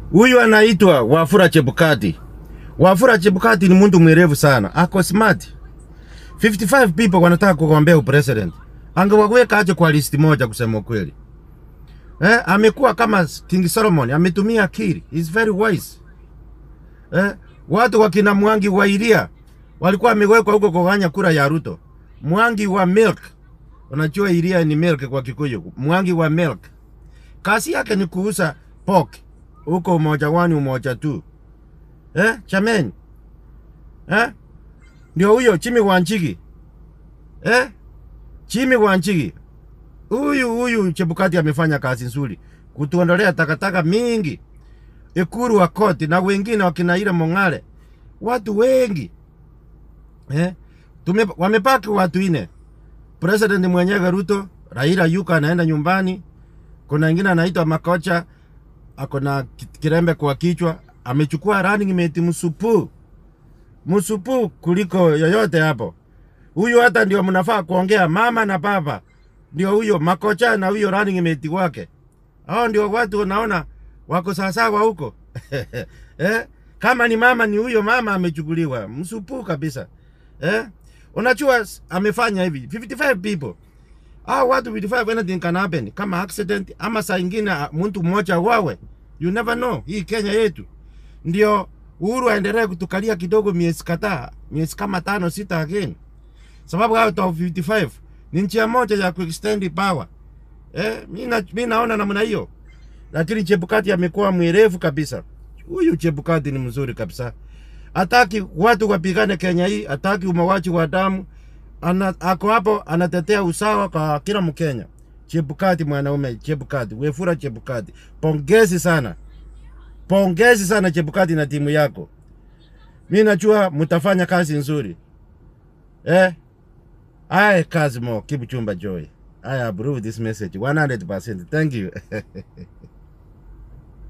Huyu anaitwa Wafula Chebukati. Wafula Chebukati ni mtu mwerevu sana, ako smart. 55 people wanataka kugombea upresident, angewaweka aje kwa listi moja, kusema ukweli. Eh, amekuwa kama King Solomon, ametumia akili, is very wise. Eh, watu wakina Mwangi wa Iria walikuwa wamewekwa huko kuganya kura ya Ruto. Mwangi wa milk, unajua Iria ni milk kwa Kikuyu. Mwangi wa milk kazi yake ni kuuza pork huko umoja wani umoja tu eh, chameni eh? Ndio huyo Chimi Wanjigi eh? Chimi Wanjigi huyu huyu Chebukati amefanya kazi nzuri kutuondolea takataka mingi Ikuru wa koti na wengine wakina ile Mong'ale, watu wengi eh? Tume, wamepaki watu ine, president mwenyewe Ruto, Raila yuko anaenda nyumbani kuna wengine anaitwa Makocha ako na kirembe kwa kichwa, amechukua running mate msupu msupu kuliko yoyote hapo. Huyu hata ndio mnafaa kuongea mama na baba, ndio huyo Makocha na huyo running mate wake. Hao ndio watu unaona wako sawasawa huko eh? Kama ni mama ni huyo mama amechukuliwa msupu kabisa eh? Unajua amefanya hivi 55 people hao watu 55 anything can happen, kama accident ama saa ingine mtu mmoja wawe, you never know. Hii Kenya yetu ndio Uhuru aendelee kutukalia kidogo, miezi kadhaa, miezi kama tano sita again, sababu hao top 55 ni njia moja ya kuextend power eh. Mimi naona namna hiyo, lakini Chebukati amekuwa mwerevu kabisa. Huyu Chebukati ni mzuri kabisa, hataki watu wapigane Kenya hii, hataki umawaji wa damu ana, ako hapo anatetea usawa kwa kila Mkenya. Chebukati mwanaume, Chebukati, Wefula Chebukati, pongezi sana, pongezi sana Chebukati na timu yako. Mi najua mtafanya kazi nzuri eh. I kazi mo Kipchumba Joy. I approve this message 100%. Thank you.